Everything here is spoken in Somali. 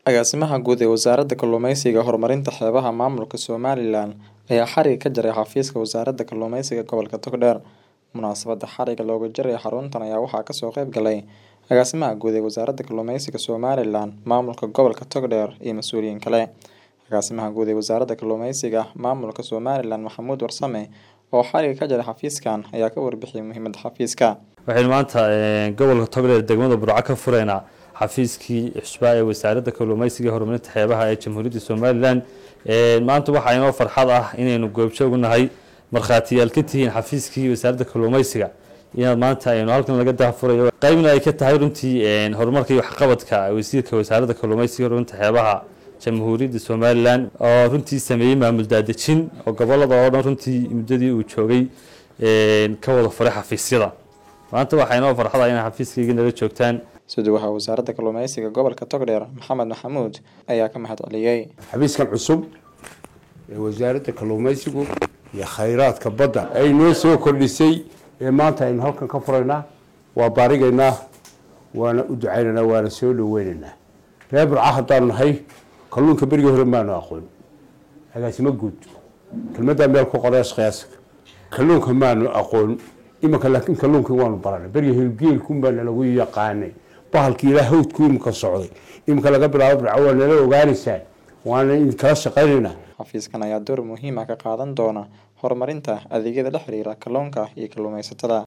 Agaasimaha Guud ee Wasaaradda Kalluumeysiga Horumarinta Xeebaha Maamulka Somalilan ayaa xarig ka jaray xafiiska Wasaaradda Kalluumeysiga Gobolka Togdheer. Munaasabadda xarigga looga jaray xaruntan ayaa waxaa kasoo qayb galay Agaasimaha Guud ee Wasaaradda Kalluumeysiga Somalilan, Maamulka Gobolka Togdheer iyo mas'uuliyiin kale. Agaasimaha Guud ee Wasaaradda Kalluumeysiga Maamulka Somalilan Maxamuud Warsame oo xarigga ka jaray xafiiskan ayaa ka warbixiyay muhiimadda xafiiska. waxaynu maanta gobolka togdheer degmada burco ka fureynaa xafiiskii cusbaa ee wasaaradda kalluumeysiga horumarinta xeebaha ee jamhuuriyadda somalilan maanta waxaa inoo farxad ah inaynu goobjoog u nahay markhaatiyaal ka tihiin xafiiskii wasaaradda kalluumeysiga inaad maanta aynu halkan laga daahfurayo qaybna ay ka tahay runtii horumarka iyo waxqabadka wasiirka wasaaradda kalluumeysiga horumarinta xeebaha jamhuuriyadda somalilan oo runtii sameeyey maamul daadejin oo gobolada oo dhan runtii muddadii uu joogay ka wada furay xafiisyada maanta waxaa inoo farxada inay xafiiskayga nala joogtaan Suduwaxa Wasaaradda Kalluumeysiga Gobolka Togdheer Maxamed Maxamuud ayaa ka mahad celiyay. xafiiskan cusub ee wasaaradda kalluumeysigu iyo khayraadka badda ay noo soo kordhisay ee maanta aynu halkan ka furaynaa waa baarigaynaa waana u ducaynaynaa waana soo dhaweynaynaa reer burca haddaanu nahay kalluunka berigii hore maanu aqoon agaasimo guud kelmaddaa meel ku qorees qiyaasaka kalluunka maanu aqoon imanka laakiin kalluunkii waanu baranay berigii hilgeelkun baana lagu yaqaanay bahalkii ilaa hawdku iminka socday iminka laga bilaabo burca waa nala ogaanaysaan waana idinkala shaqaynaynaa Xafiiskan ayaa door muhiim ah ka qaadan doona horumarinta adeegyada la xiriira kalluunka iyo kalluumeysatada.